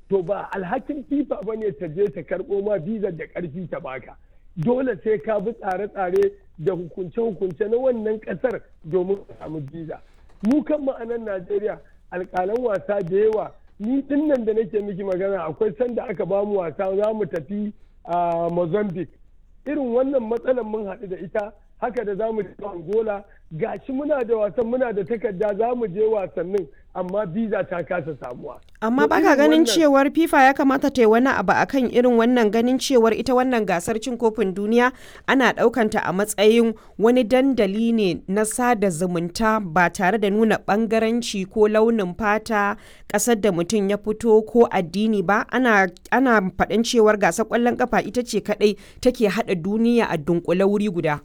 to ba alhakin fifa ba ne ta je ta karɓo ma bizar da ƙarfi ta baka dole sai ka bi tsare-tsare da hukunce-hukunce na wannan ƙasar domin ka samu biza mu kan ma'anan najeriya alƙalan wasa da yawa ni dinnan da nake miki magana akwai sanda aka ba mu wasa za mu tafi a mozambique irin wannan matsalar mun haɗu da ita haka da za mu je angola gashi muna da wasan muna da takarda za mu je wasannin amma biza ta kasa samuwa amma baka ganin cewar fifa ya kamata ta yi wani abu akan irin wannan ganin cewar ita wannan gasar cin kofin duniya ana ɗaukanta a matsayin wani dandali ne na sada zumunta ba tare da nuna bangaranci ko launin fata ƙasar da mutum ya fito ko addini ba ana ana faɗin cewar gasar ƙwallon kafa ita ce kaɗai take haɗa duniya a dunkule wuri guda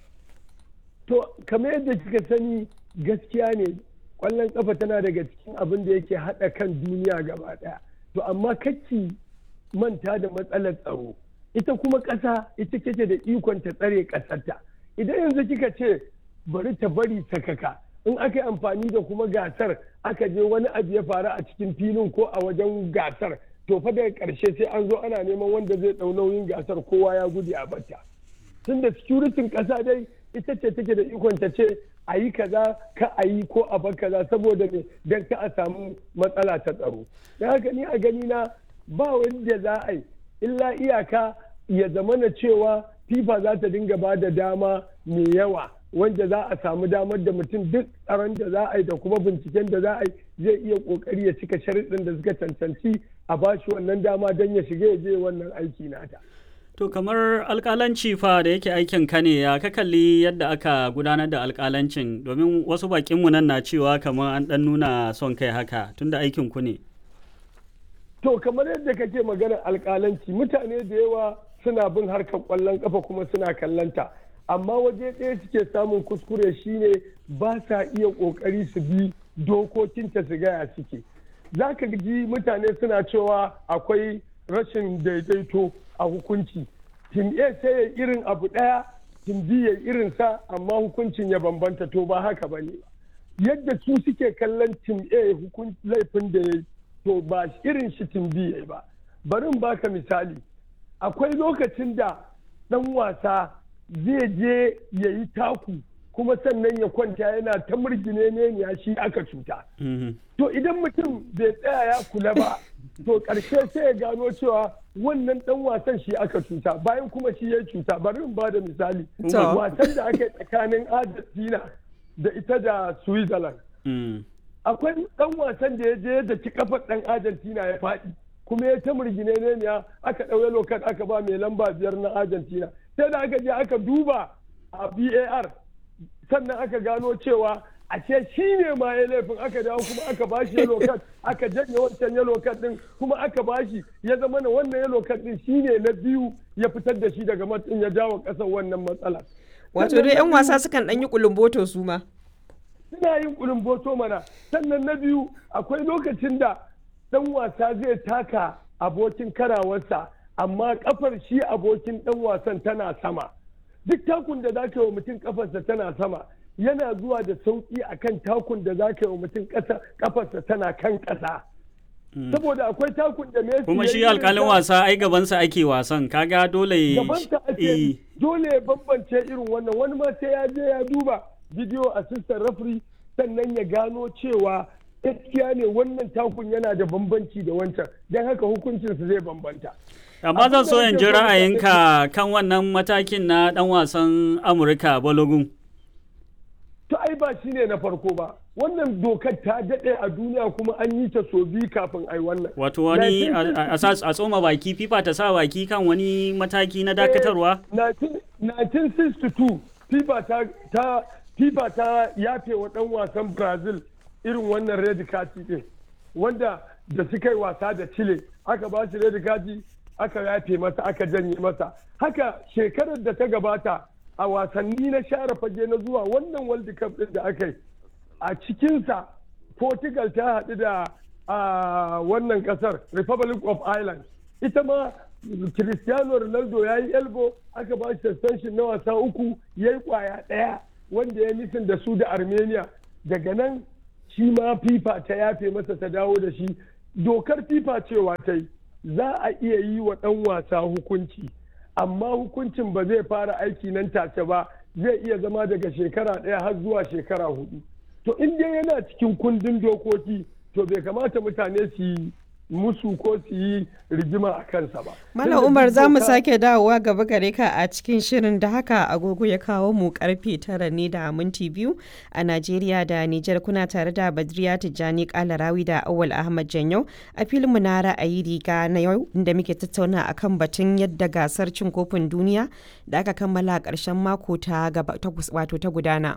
to kamar yadda kika sani gaskiya ne kwallon kafa tana daga cikin abin da yake haɗa kan duniya gaba ɗaya to amma kacci manta da matsalar tsaro ita kuma ƙasa ita kake da ikon ta tsare ƙasarta idan yanzu kika ce bari ta bari sakaka in aka yi amfani da kuma gasar aka je wani abu ya faru a cikin filin ko a wajen gasar to fa daga ƙarshe sai an zo ana neman wanda zai ɗau nauyin gasar kowa ya gudu a bata tunda securitin ƙasa dai ita ce take da ikon ta ce a yi kaza ka a yi ko a bar kaza saboda me don ka a samu matsala ta tsaro don haka ni a gani na ba wanda za a yi illa iyaka ya zama na cewa fifa za ta dinga ba da dama mai yawa wanda za a samu damar da mutum duk tsaron da za a yi da kuma binciken da za a yi zai iya kokari ya cika sharuɗin da suka cancanci a bashi wannan dama don ya shiga ya je wannan aiki nata. To kamar alkalanci fa da yake aikin ka ne ya ka kalli yadda aka gudanar da alkalancin domin wasu bakinmu nan na cewa kamar an dan nuna son kai haka tunda aikin ku ne. To kamar yadda kake maganar alkalanci mutane da yawa suna bin harkar kwallon kafa kuma suna kallanta amma waje ɗaya suke samun kuskure shine ba sa iya ƙoƙari su bi dokokinta su gaya suke. Za ka ji mutane suna cewa akwai rashin daidaito a hukunci tim a sai ya irin abu ɗaya tim b ya irin sa amma hukuncin ya bambanta to ba haka ba ne yadda su suke kallon tim a laifin da ya to ba irin shi tim b ya ba bari baka misali akwai lokacin da ɗan wasa zai je ya yi taku kuma sannan ya kwanta yana ta murgine ne ya shi aka cuta to idan mutum bai tsaya ya kula ba to ƙarshe sai ya gano cewa wannan dan wasan shi aka cuta bayan kuma shi ya cuta bari in bada misali wasan da aka yi tsakanin argentina da ita da switzerland akwai dan wasan da ya je da ci kafar dan argentina ya faɗi kuma ya ta murgine ne ya aka ɗauye lokat aka ba mai lamba biyar na argentina sai da aka je aka duba a bar sannan aka gano cewa ashe shi ne ma ya laifin aka dawo kuma aka bashi yellow card aka janye wancan yellow card din kuma aka bashi ya zama na wannan yellow card din shi ne na biyu ya fitar da shi daga matsin ya jawo kasar wannan matsala wato dai yan wasa sukan dan yi kulumboto su ma suna yin kulumboto mana sannan na biyu akwai lokacin da dan wasa zai taka abokin karawarsa amma kafar shi abokin dan wasan tana sama duk takun da zaka yi wa mutum kafarsa tana sama yana zuwa da sauƙi a kan takun da za ka yi wa mutum kafarsa tana kan ƙasa. Saboda akwai takun da Messi Kuma shi alƙalin wasa ai gabansa ake wasan kaga dole gabansa ake dole ya bambance irin wannan wani ma sai ya je ya duba video assistant referee sannan ya gano cewa gaskiya ne wannan takun yana da bambanci da wancan don haka hukuncinsa zai bambanta. amma zan so in ji ra'ayinka kan wannan matakin na dan wasan amurka balogun to ai ba shi ne na farko ba wannan dokar ta daɗe a duniya kuma an yi ta so biyu kafin ai wannan wato wani a tsoma baki fifa ta sa baki kan wani mataki na dakatarwa 1962 fifa ta ta fifa ta yafe wa ɗan wasan brazil irin wannan red kati din wanda da suka yi wasa da chile aka ba shi red kati aka yafe masa aka janye masa haka shekarar da ta gabata a wasanni na share fage na zuwa wannan world cup din da aka yi a cikinsa portugal ta haɗu da wannan ƙasar republic of ireland ita ma cristiano ronaldo ya yi elbo aka ba shi suspension na wasa uku ya yi kwaya ɗaya wanda ya nufin da su da armenia daga nan shi ma fifa ta yafe masa ta dawo da shi dokar fifa cewa ta yi za a iya yi wa ɗan wasa hukunci amma hukuncin ba zai fara aiki nan take ba zai iya zama daga shekara ɗaya har zuwa shekara hudu to in dai yana cikin kundin dokoki to bai kamata mutane su yi musu ko su yi rigima a kansa ba. Malam Umar za mu sake dawowa gaba gare ka a cikin shirin da haka agogo ya kawo mu karfe tara ne da minti biyu a Najeriya da Nijar kuna tare da Badriya Tijjani Kalarawi da Awal Ahmad Janyau a filin mu na ra'ayi riga na yau inda muke tattauna akan batun yadda gasar cin kofin duniya da aka kammala a ƙarshen mako ta wato ta gudana.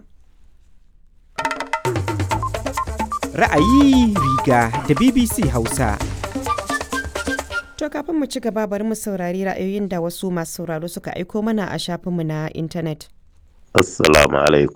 Ra'ayi riga da BBC Hausa. To kafin mu ci gaba bari mu saurari ra'ayoyin da wasu masu sauraro suka aiko mana a shafinmu na intanet. Assalamu alaikum.